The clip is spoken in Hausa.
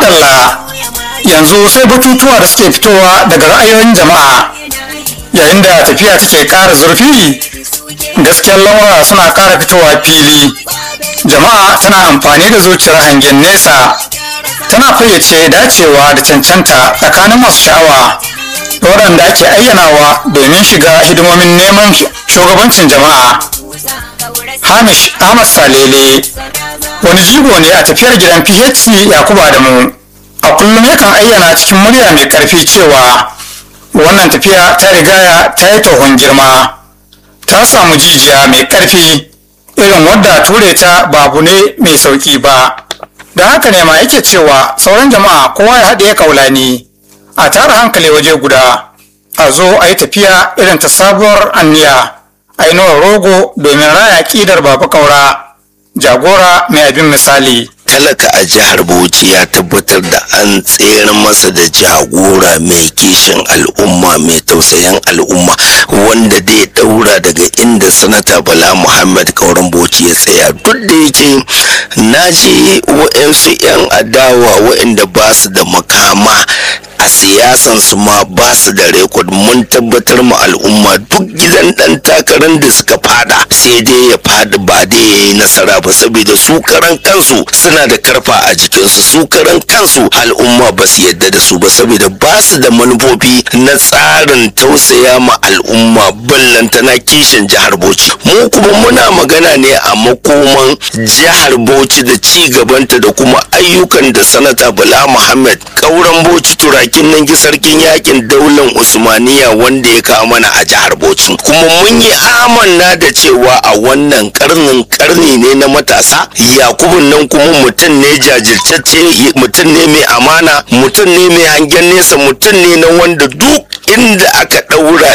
madalla yanzu sai batutuwa da suke fitowa daga ra'ayoyin jama'a yayin da tafiya take ƙara zurfi gaskiyar lamura suna ƙara fitowa fili jama'a tana amfani da zuciyar hangen nesa tana fayyace dacewa da cancanta tsakanin masu sha'awa da waɗanda ake ayyanawa domin shiga hidimomin neman shugabancin jama'a hamish ahmad salele wani jigo ne a tafiyar gidan phc yakubu adamu a kullum yakan ayyana cikin murya mai karfi cewa wannan tafiya ta rigaya ta yi tohon girma ta samu jijiya mai karfi irin wadda ture ta babu ne mai sauki ba da haka ne ma yake cewa sauran jama'a kowa ya haɗe kaulani a tara hankali waje guda a zo a yi tafiya irin ta sabuwar anniya a yi rogo domin raya ƙidar babu kaura jagora mai abin misali talaka a jihar bauchi ya tabbatar da an tsere masa da jagora mai kishin al'umma mai tausayin al'umma wanda dai daura daga inda sanata bala muhammad kauran bauchi ya tsaya duk da yake na ji wa'yansu 'yan adawa wa'inda ba su da makama a siyasan su ma ba su da rekod mun tabbatar ma al'umma duk gidan dan takarar da suka fada sai dai ya fadi ba dai ya yi nasara ba saboda su karan kansu suna da karfa a jikinsu su karan kansu al'umma ba su yadda da su ba saboda ba su da manufofi na tsarin tausaya ma al'umma ballantana kishin jihar bauchi mu kuma muna magana ne a makoman jihar bauchi da ci gabanta da kuma ayyukan da sanata bala muhammad kauran bauchi turakin nan sarkin yakin daular usmaniya wanda ya kawo mana a jihar bauchi kuma mun yi amanna da cewa a wannan karnin karni ne na matasa yakubun nan kuma mutum ne jajirtacce mutum ne mai amana mutum ne mai hangen nesa mutum ne na wanda duk inda aka ɗaura